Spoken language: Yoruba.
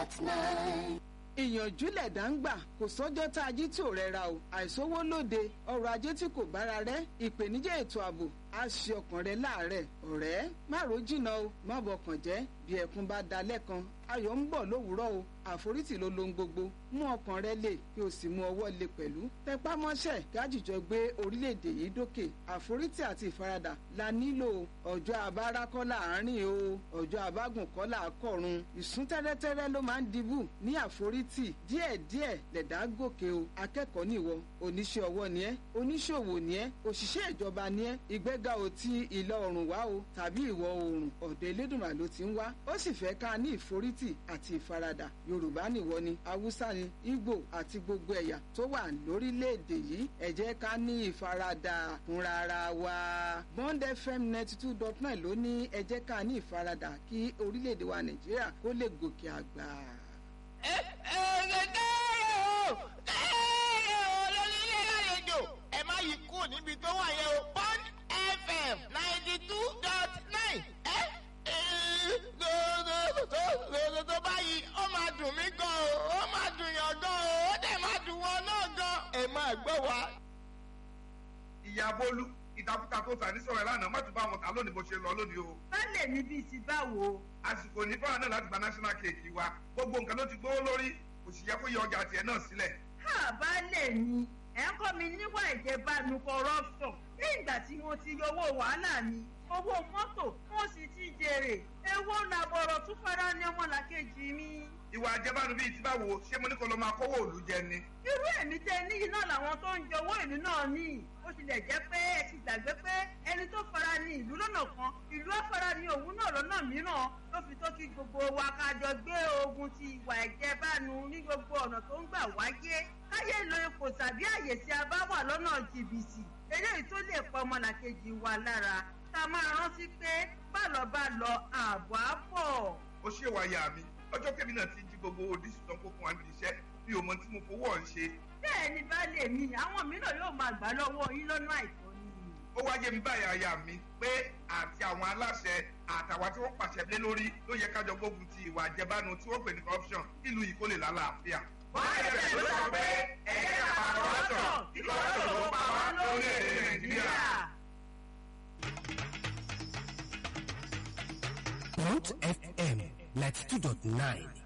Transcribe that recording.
dot nine. ìyànjú lẹ̀dá ń gbà kò sọ́jọ́ tá a jí tí ò rẹra o àìsówó lóde ọrọ̀ ajé tí kò bára rẹ̀ ìpèníjà ètò ààbò á ṣe ọkàn rẹ láàárẹ̀ ọ̀rẹ́ má ro jìnnà o má bọkàn jẹ́ bí ẹkún bá da lẹ́kan ayọ̀ ń bọ̀ lówùúrọ̀ o àforítì ló lohun gbogbo mú ọkàn rẹ lè kí o sì mú ọwọ́ lè pẹ̀lú tẹpá mọ́ṣẹ́ gájìjọ gbé orílẹ̀-èdè yìí dókè àforítì àti ìfaradà la nílò ọjọ́ abára kọ́ láàárín o ọjọ́ abágùn kọ́ là á kọ̀run ìsún tẹ́rẹ́tẹ́rẹ́ ló máa ń dibù ní àforítì díẹ̀díẹ̀ lẹ̀dá gòkè o akẹ́kọ̀ọ́ nìwọ oníṣẹ́ ọwọ́ ni ẹ́ oníṣòwò ni ẹ́ òṣìṣẹ́ ìjọba ni ẹ́ ìgbéga ò ti ìlà oòrùn wá o tàbí ìwọ̀ oòrùn ọ̀dọ̀ elédùnmá ló ti ń wá ó sì fẹ́ ká ní ìforítì àti ìfaradà yorùbá nìwọ ni haúsá ni ìgbò àti gbogbo ẹ̀yà tó wà lórílẹ̀‐èdè yìí ẹ jẹ́ ká ní ìfaradà fúnra ara wa bond fm ninety two dot nine ló ní ẹ jẹ́ ká ní ìfaradà kí orílẹ̀‐èdè wa nàìjíríà kó lè gòkè àgbà. ẹ ẹ ẹ kẹ́rẹ́ o kẹ́rẹ́ o lórí ilé àlejò ẹ má yí kúrò níbi tó wà yẹn o bond fm ninety two dot nine ẹ ẹ tó báyìí ó máa dùn mí gan o ó máa dùn yàn gan o ó dẹ̀ máa dùn wọn náà gan ẹ máa gbọ́ wa. ìyá bólú ìtakùtà tó tà ní sọ̀rọ̀ ẹ̀ lánàá má tún bá wọn kà lónìí bó ṣe lọ lónìí o. Bálẹ̀ mi bíi ti báwo? àsìkò ní fáwọn náà láti gba national cake wa gbogbo nǹkan ló ti gbówó lórí kò sì yẹ kó yọ ọjà tiẹ̀ náà sílẹ̀. Ha bálẹ̀ mi, ẹ̀ ń kọ́ mi níwà ìjẹbánu corruption. Ní ìgbà tí mo ti yọ owó wàhálà mi, owó mọ́tò, mo sì ti jèrè. Èwo làbọ̀rọ̀ tún fara ní ọmọlàkejì mi. ìwà àjẹbánu bíi ti báwo ṣé mo ní kó lọ máa kówó òlu jẹ ni. Irú èmi tẹ níyì náà làwọn tó ń jẹ owó ìlú náà ní. Ó tilẹ̀ jẹ́ pé ẹ ti gbàgbé pé ẹni tó fara ní ìlú lọ́nà kan, ìlú á fara ní òun náà lọ́nà mìíràn. Ló fi tó kí gbogbo wa ká jọ gbé ogun ti ìwà ìjẹbánu ní gbogbo ọ̀nà tó ń gbà wáyé. Káyé lo ipò tàbí àyè tí a bá wà lọ́nà jìbìtì. Eléyìí tó lè pa ọmọlàkejì wa lára. Ká máa rántí pé bálọ̀ bá lọ ààbọ̀ á bọ̀. ó ṣe wáyà mi ọjọ́ kẹ́mi náà ti jí gbogbo òdìsí tán kó fún wa níbi iṣẹ́ bí o mọ tí mo fowó ọ̀ ń ṣe. bẹ́ẹ̀ ni baálé mi àwọn mìíràn yóò máa gbà lọ́wọ́ yín lọ́nà àìtọ́ ni. ó wá yé mi báyà aya mi pé àti àwọn aláṣẹ àtàwọn tí wọ́n pàṣẹ lé lórí ló yẹ kájọ gbógun ti ìwà àjẹbánu tí wọ́n pè ní corruption nílùú yìí kó lè lálàáfíà. Báyọ̀ ló sọ pé ẹ̀yẹ́ àpàrọ̀tọ̀ tí corruption ló pa wá lórílẹ̀-èdè Nàìjíríà. Point FM ninety two dot nine